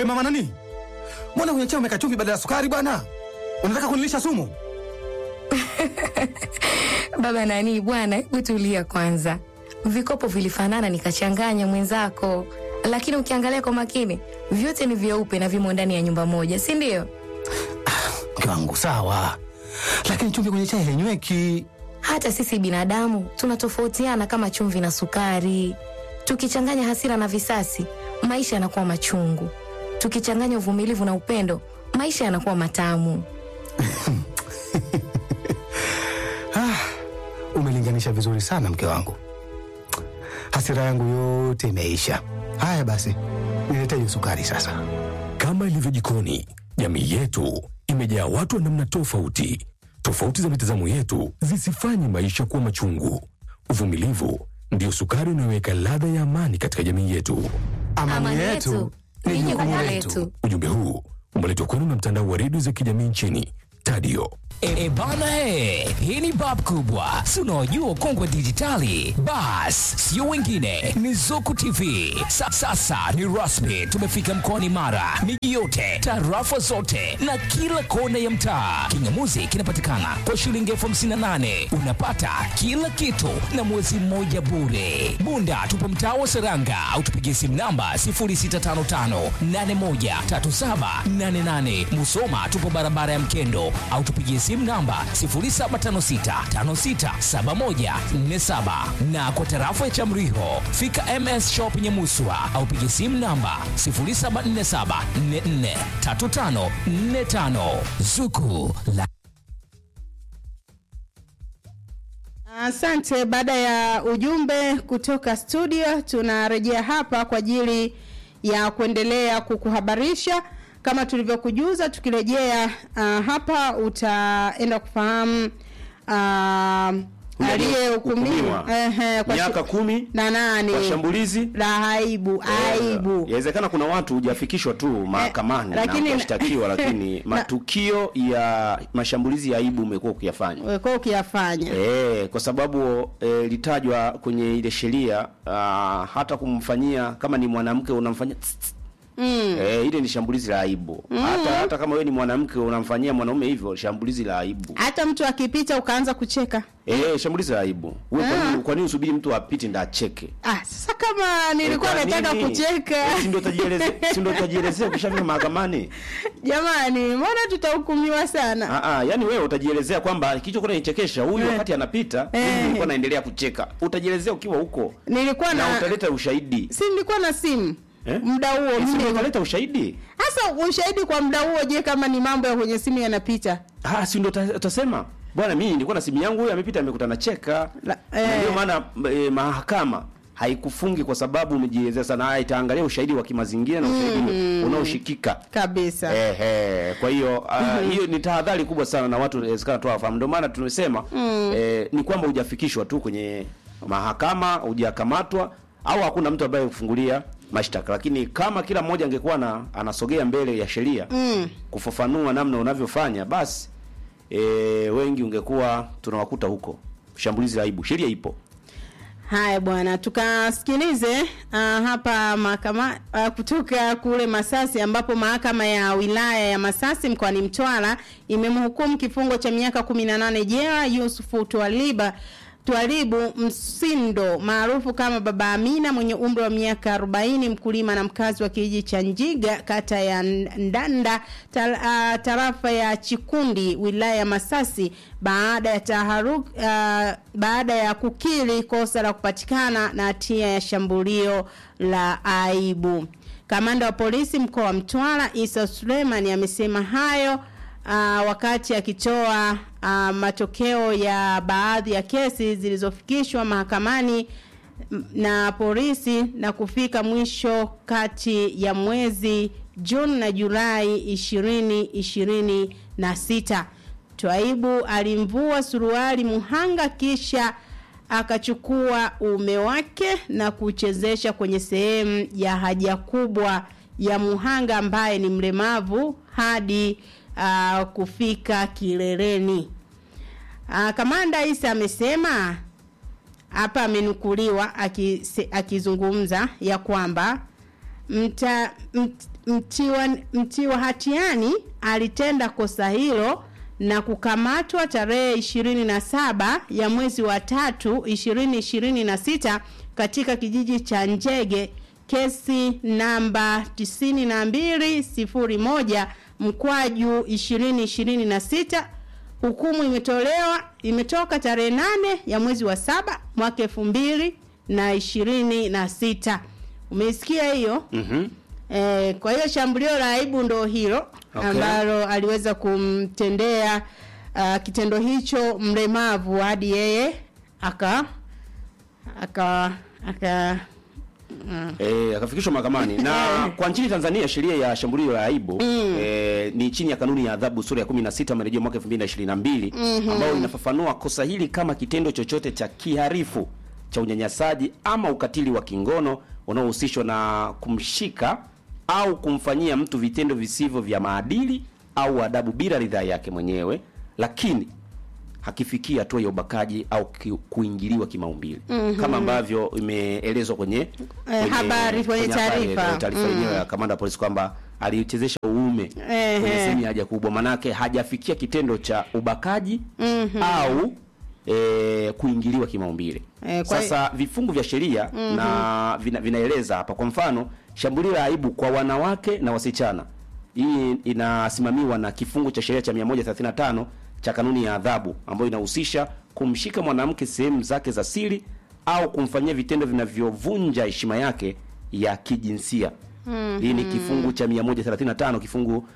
We mama nani, mbona kwenye chai umeweka chumvi badala ya sukari bwana? Unataka kunilisha sumu? Baba nani bwana, hebu tulia kwanza. Vikopo vilifanana nikachanganya mwenzako, lakini ukiangalia kwa makini vyote ni vyeupe na vimo ndani ya nyumba moja, si ndio? Mke wangu sawa, lakini chumvi kwenye chai hainyweki. Hata sisi binadamu tunatofautiana kama chumvi na sukari. Tukichanganya hasira na visasi, maisha yanakuwa machungu. Tukichanganya uvumilivu na upendo, maisha yanakuwa matamu. Umelinganisha vizuri sana mke wangu, hasira yangu yote imeisha. Haya basi, nilete hiyo sukari sasa. Kama ilivyo jikoni, jamii yetu imejaa watu wa namna tofauti. Tofauti za mitazamo yetu zisifanye maisha kuwa machungu. Uvumilivu ndiyo sukari inayoweka ladha ya amani katika jamii yetu. Amani, yetu ni jukumu letu. Ujumbe huu umeletwa kwenu na mtandao wa redio za kijamii nchini Tadio. E, e bana he, hii ni bab kubwa, si unaojua ukongwe dijitali. Bas, sio wengine, ni Zuku TV. Sa, sasa ni rasmi, tumefika mkoani Mara, miji yote, tarafa zote na kila kona ya mtaa. Kingamuzi kinapatikana kwa shilingi elfu hamsini na nane unapata kila kitu na mwezi mmoja bure. Bunda tupo mtaa wa Seranga au tupigie simu namba 0655813788. Musoma tupo barabara ya Mkendo au tupigie simu namba 0756567147 na kwa tarafa ya Chamriho fika MS Shop Nyamuswa au pigie simu namba 0747443545 Zuku la Asante. Baada ya ujumbe kutoka studio, tunarejea hapa kwa ajili ya kuendelea kukuhabarisha kama tulivyokujuza. Tukirejea uh, hapa utaenda kufahamu uh, aliyehukumiwa Hukumiwa. ehe, kwa miaka shi- kumi na nane kwa shambulizi la aibu aibu Yawezekana kuna watu hujafikishwa tu mahakamani lakini- na kushtakiwa, lakini na- matukio ya mashambulizi ya aibu umekuwa ukiyafanya. wekuwa ukiyafanya E, kwa sababu e, litajwa kwenye ile sheria ah, hata kumfanyia kama ni mwanamke unamfanyia tss, tss. mm. E, ile ni shambulizi la aibu hata hata kama wewe ni mwanamke unamfanyia mwanaume hivyo shambulizi la aibu hata mtu akipita ukaanza kucheka e, shambulizi la aibu wewe kwa nini kwa nini usubiri mtu apite ndio acheke ah, sasa kama nilikuwa Kwa nataka nini? kucheka Eh, si ndio utajielezea si ndio utajielezea ukishafika mahakamani jamani mbona tutahukumiwa sana Ah, ah, yani wewe utajielezea kwamba kilichokuwa kinanichekesha huyu Eh. wakati anapita Eh. mimi nilikuwa naendelea kucheka. Utajielezea ukiwa huko nilikuwa na na utaleta ushahidi. si nilikuwa na simu Eh? muda huo Eh, si mimi ndio utaleta ushahidi. hasa ushahidi kwa muda huo je kama ni mambo ya kwenye simu yanapita Ah, si ndio uta- utasema bwana, mimi nilikuwa na simu yangu, huyu amepita amekuta nacheka. La- Na eh. Ndio maana eh, mahakama haikufungi kwa sababu umejielezea sana. Ah, itaangalia ushahidi wa kimazingira na ushahidi unaoshikika. kabisa Ehe, kwa hiyo ah, hiyo ni tahadhari kubwa sana na watu inawezekana tu hawafahamu. Ndio maana tumesema eh, ni kwamba hujafikishwa tu kwenye mahakama, hujakamatwa au hakuna mtu ambaye kufungulia mashtaka, lakini kama kila mmoja angekuwa na anasogea mbele ya sheria mm. kufafanua namna unavyofanya, basi e, wengi ungekuwa tunawakuta huko. Shambulizi la aibu, sheria ipo. haya bwana tukasikilize uh, hapa mahakama uh, kutoka kule masasi ambapo mahakama ya wilaya ya masasi mkoani mtwara imemhukumu kifungo cha miaka 18 jela yusufu twaliba Twalibu Msindo maarufu kama Baba Amina mwenye umri wa miaka 40 mkulima na mkazi wa kijiji cha Njiga kata ya Ndanda tar, uh, tarafa ya Chikundi wilaya ya Masasi baada ya taharuk, uh, baada ya kukiri kosa la kupatikana na hatia ya shambulio la aibu. Kamanda wa polisi mkoa wa Mtwara Isa Suleiman amesema hayo uh, wakati akitoa uh, matokeo ya baadhi ya kesi zilizofikishwa mahakamani m- na polisi na kufika mwisho kati ya mwezi Juni na Julai ishirini ishirini na sita. Twaibu alimvua suruali muhanga kisha akachukua uume wake na kuchezesha kwenye sehemu ya haja kubwa ya muhanga ambaye ni mlemavu hadi uh, kufika kileleni. Uh, Kamanda Isa amesema hapa amenukuliwa akise- akizungumza ya kwamba mta, mt, mtiwa, mtiwa hatiani alitenda kosa hilo na kukamatwa tarehe 27 ya mwezi wa tatu 2026 katika kijiji cha Njege kesi namba 9201 mkwaju 2026 hukumu imetolewa imetoka tarehe nane ya mwezi wa saba mwaka elfu mbili na ishirini na sita umeisikia hiyo Mhm. Eh, kwa hiyo shambulio la aibu ndo hilo Okay. ambalo aliweza kumtendea uh, kitendo hicho mlemavu hadi yeye aka aka aka Eh, akafikishwa mahakamani na kwa nchini Tanzania sheria ya shambulio la aibu eh, ni chini ya kanuni ya adhabu sura ya 16 marejeo mwaka 2022 ambayo inafafanua kosa hili kama kitendo chochote cha kiharifu cha unyanyasaji ama ukatili wa kingono unaohusishwa na kumshika au kumfanyia mtu vitendo visivyo vya maadili au adabu bila ridhaa yake mwenyewe lakini hakifikia hatua ya ubakaji au ki, kuingiliwa kimaumbili kama ambavyo imeelezwa kwenye, kwenye habari, kwenye habari, taarifa. eh, taarifa yenyewe ya kamanda wa polisi kwamba alichezesha uume Ehe. kwenye sehemu ya haja kubwa, manake hajafikia kitendo cha ubakaji au e, kuingiliwa kimaumbile. Eh, kwa- Sasa vifungu vya sheria na vina, vinaeleza hapa, kwa mfano shambulio la aibu kwa wanawake na wasichana, hii inasimamiwa na kifungu cha sheria cha 135 cha kanuni ya adhabu ambayo inahusisha kumshika mwanamke sehemu zake za siri au kumfanyia vitendo vinavyovunja heshima yake ya kijinsia. Hii ni kifungu cha 135 kifungu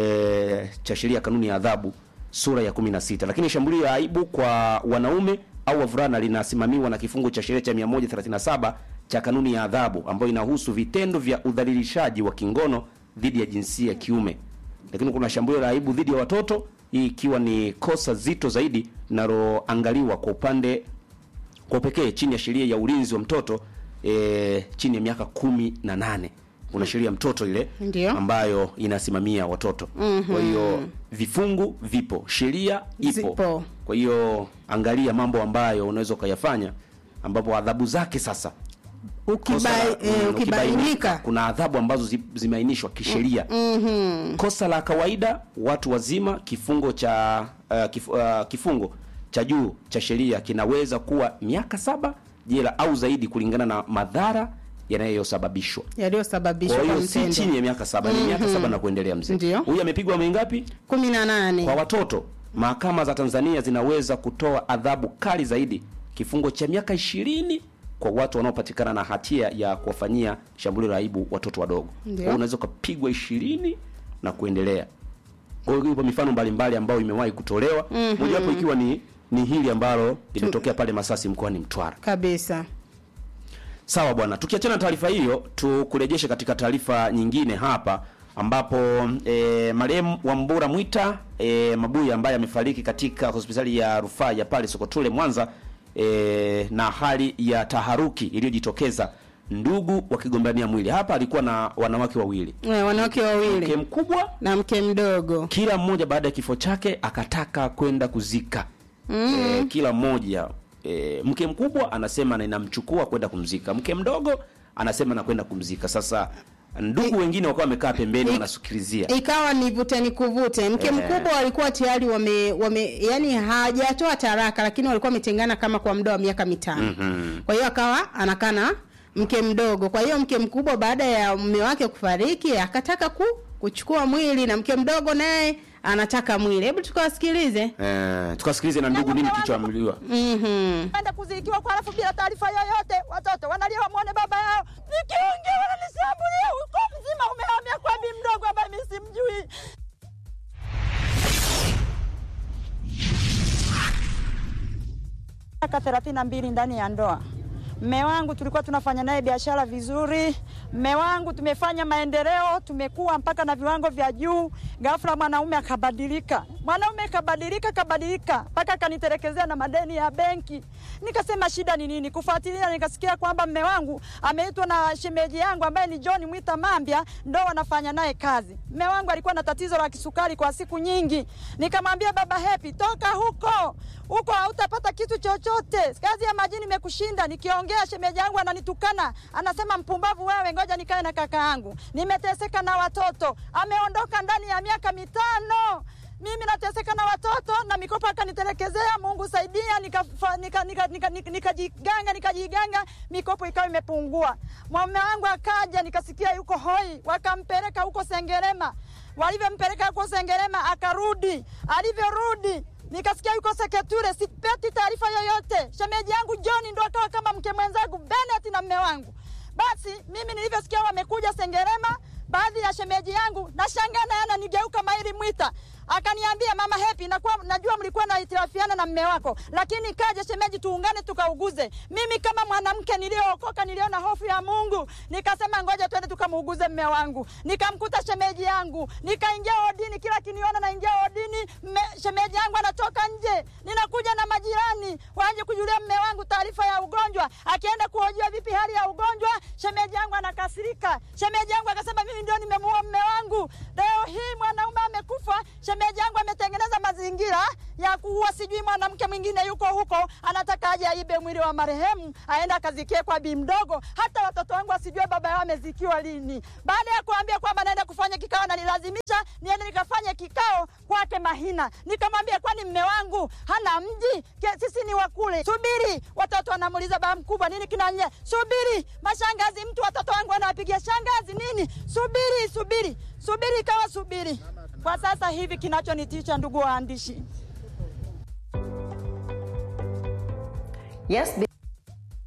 e, cha sheria ya kanuni ya adhabu sura ya 16. Lakini shambulio la aibu kwa wanaume au wavulana linasimamiwa na kifungu cha sheria cha 137 cha kanuni ya adhabu ambayo inahusu vitendo vya udhalilishaji wa kingono dhidi ya jinsia ya kiume. Lakini kuna shambulio la aibu dhidi ya watoto, hii ikiwa ni kosa zito zaidi linaloangaliwa kwa upande kwa pekee chini ya sheria ya ulinzi wa mtoto e, chini ya miaka kumi na nane kuna sheria ya mtoto ile Ndio. ambayo inasimamia watoto kwa hiyo vifungu vipo sheria ipo Zipo. kwa hiyo angalia mambo ambayo unaweza ukayafanya ambapo adhabu zake sasa ukibai, kosa la- eh, mm, ukibainika kuna adhabu ambazo zi- zimeainishwa kisheria kosa la kawaida watu wazima kifungo cha uh, kif, uh, kifungo cha juu cha sheria kinaweza kuwa miaka saba jela au zaidi kulingana na madhara yanayosababishwa yaliyosababishwa kwa kwa hiyo si mtendo chini ya miaka saba ni miaka saba na kuendelea mzee Ndio. huyu amepigwa mingapi kumi na nane kwa watoto mahakama za Tanzania zinaweza kutoa adhabu kali zaidi kifungo cha miaka ishirini kwa watu wanaopatikana na hatia ya kuwafanyia shambulio la aibu watoto wadogo. Kwa Ndio. hiyo unaweza ukapigwa ishirini na kuendelea. Kwa hiyo ipo mifano mbalimbali ambayo imewahi kutolewa mojawapo ikiwa ni ni hili ambalo limetokea pale Masasi mkoani Mtwara. kabisa Sawa bwana, tukiachana na taarifa hiyo, tukurejeshe katika taarifa nyingine hapa ambapo e, marehemu Wambura Mwita e, Mabuya ambaye amefariki katika hospitali ya rufaa ya pale Sokotule Mwanza e, na hali ya taharuki iliyojitokeza, ndugu wakigombania mwili. Hapa alikuwa na wanawake wawili, Eh, wanawake mke wawili mkubwa na mke mdogo kila mmoja baada ya kifo chake akataka kwenda kuzika e, kila mmoja e, mke mkubwa anasema na inamchukua kwenda kumzika mke mdogo anasema nakwenda kumzika sasa ndugu wengine wakawa wamekaa pembeni I- wanasikilizia ikawa ni vuta ni kuvute mke Eh. mkubwa walikuwa tayari wame, wame yani hajatoa taraka lakini walikuwa wametengana kama kwa muda wa miaka mitano Mhm. kwa hiyo akawa anakaa na mke mdogo kwa hiyo mke mkubwa baada ya mume wake kufariki akataka ku, kuchukua mwili na mke mdogo naye anataka mwili hebu tukawasikilize Eh, tukasikilize na ndugu nini kilichoamriwa mm-hmm. enda kuzikiwa kwa alafu bila taarifa yoyote, watoto wanalia wamwone baba yao. Nikiongea wananishambulia, uko mzima umehamia kwa bi mdogo ambaye mimi simjui. Miaka thelathini na mbili ndani ya ndoa. Mme wangu tulikuwa tunafanya naye biashara vizuri. Mme wangu tumefanya maendeleo, tumekuwa mpaka na viwango vya juu. Ghafla mwanaume akabadilika, Mwanaume kabadilika kabadilika mpaka akanitelekezea na madeni ya benki. Nikasema shida ni nini? Kufuatilia nikasikia kwamba mme wangu ameitwa na shemeji yangu ambaye ni John Mwita Mambya, ndo wanafanya naye kazi. Mme wangu alikuwa na tatizo la kisukari kwa siku nyingi. Nikamwambia baba Happy, toka huko huko, hautapata kitu chochote, kazi ya majini imekushinda. Nikiongea shemeji yangu ananitukana, anasema mpumbavu wewe, ngoja nikae na kaka yangu. Nimeteseka na watoto, ameondoka ndani ya miaka mitano mimi nateseka na watoto na mikopo akanitelekezea. Mungu saidia, nikajiganga nika, nika, nika, nika, nikajiganga nikajiganga, mikopo ikawa imepungua. Mume wangu akaja, nikasikia yuko hoi, wakampeleka huko Sengerema. Walivyompeleka huko Sengerema akarudi, alivyorudi nikasikia yuko Seketure, sipeti taarifa yoyote. Shemeji yangu John ndo akawa kama mke mwenzangu Bennett na mme wangu. Basi mimi nilivyosikia wamekuja Sengerema, baadhi ya shemeji yangu nashangaa naye ananigeuka Mairi Mwita akaniambia mama Happy, nakuwa najua mlikuwa na itirafiana na mme wako, lakini kaje shemeji, tuungane tukauguze. Mimi kama mwanamke niliyookoka, niliona hofu ya Mungu, nikasema ngoja twende tukamuuguze mme wangu. Nikamkuta shemeji yangu, nikaingia odini, kila kiniona naingia odini, mme, shemeji yangu anatoka nje, ninakuja na majirani waje kujulia mme wangu taarifa ya ugonjwa. Akienda kuhojiwa vipi hali ya ugonjwa, shemeji yangu anakasirika. Shemeji yangu akasema mimi ndio nimemuua mme wangu. Leo hii mwanaume amekufa, shemeji yangu ametengeneza mazingira ya kuua, sijui mwanamke mwingine yuko huko anataka aje aibe mwili wa marehemu aende akazikie kwa bi mdogo. Hata watoto wangu wasijue baba yao amezikiwa lini. Baada ya kuambia kwamba naenda kufanya kikao, nanilazimisha niende nikafanye kikao kwake Mahina. Nikamwambia kwani mme wangu hana mji? Ke- Sisi ni wakule. Subiri, watoto wanamuuliza baba mkubwa nini kinanye? Subiri, mashangazi, mtu watoto wangu wanawapigia shangazi nini? Subiri, subiri, subiri, kawa subiri. Kwa sasa hivi kinachonitisha, ndugu waandishi, Yes,